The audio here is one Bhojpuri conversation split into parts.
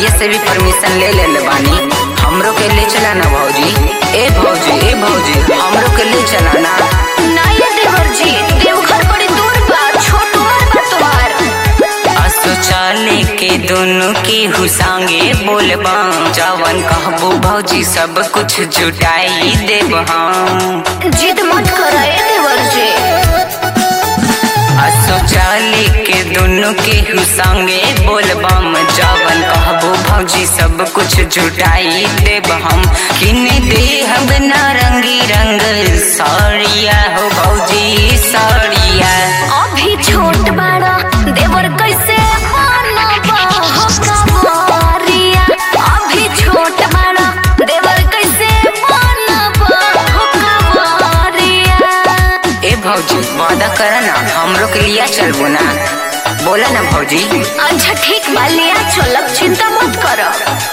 भैया से भी परमिशन ले ले ले बानी हमरो के ले चला ना भौजी ए भौजी ए भौजी हमरो के ले चला ना ना ये देवर जी देवघर बड़ी दूर बा छोट उम्र बा तुम्हार असो चले के दोनों के हुसांगे बोलबा जवन कहबो भौजी सब कुछ जुटाई देब हम जिद मत कर देवर जी असो चले के दोनों के हुसांगे बोलबम जवन कहबो भौजी सब कुछ जुटाई देब हम किने दे हम नारंगी रंग साड़िया हो भौजी साड़िया अभी छोट बाड़ा देवर कैसे मानबा हो कवारिया अभी छोट बाड़ा देवर कैसे मानबा हो कवारिया ए भौजी वादा कर ना हमरो के लिया चलबो ना बोला ना भौजी अच्छा ठीक बा लिया चलब चिंता मत करो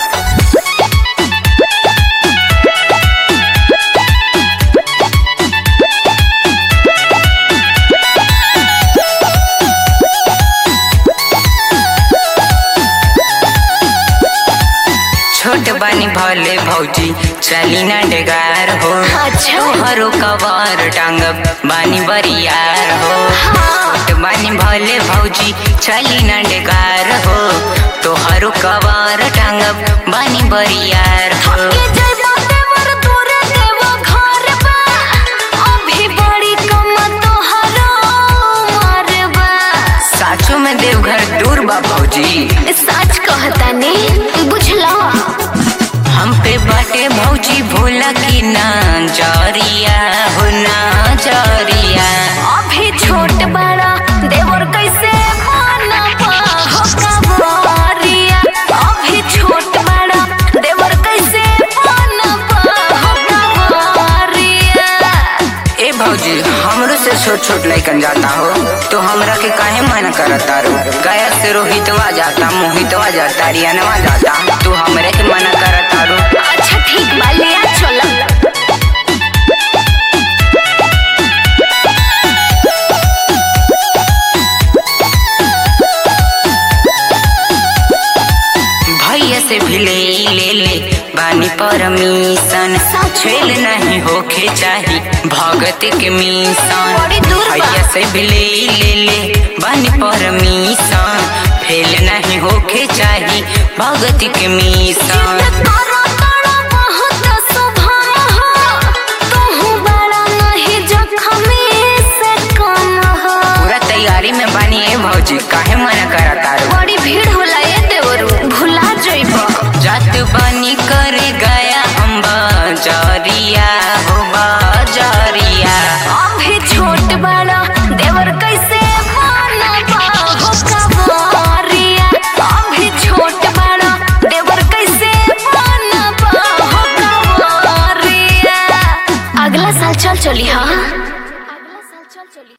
छोट बानी भले भौजी चली ना डेगार हो अच्छा। हरो कवार टांगब बानी बरियार हो छोट बानी भले भौजी चली ना डेगार हो तो हरो कवार टांगब बानी बरियार हो थके जइबा देवर दूरे देवा घर बा अभी बड़ी कम तोहरो उमर बा साचो में देवघर दूर बा भौजी सच कहता ने बुझला हम पे बाटे भौजी भोला की ना जरिया हो ना जरिया अभी छोट बड़ा देवर कैसे मानबा हो कवारिया अभी छोट बड़ा देवर कैसे मानबा हो कवारिया ए भौजी हमरो से छोट छोट लइकन जाता हो तो हमरा के काहे मना करता रो गया से रोहितवा जाता मोहितवा जाता रियानवा जाता तू हमरे के मना करता रो अच्छा ठीक बा लिया चलो भैया से भी ले ले ले बानी परमिशन छेल नहीं होके चाही भगत के मिशन बड़ी दूर बा। भैया से भी ले ले ले बानी परमिशन फेल नहीं होके चाही भगत के मिशन जिद करो तोड़ा बहुत सुभान हो तू बड़ा नहीं जख्मी से कम हो पूरा तैयारी में बानी ए भौजी काहे मना करता रो बड़ी भीड़ होला ये देवरू भुला जइबो जात बानी करे गया अम्बा जरिया हो बाजरिया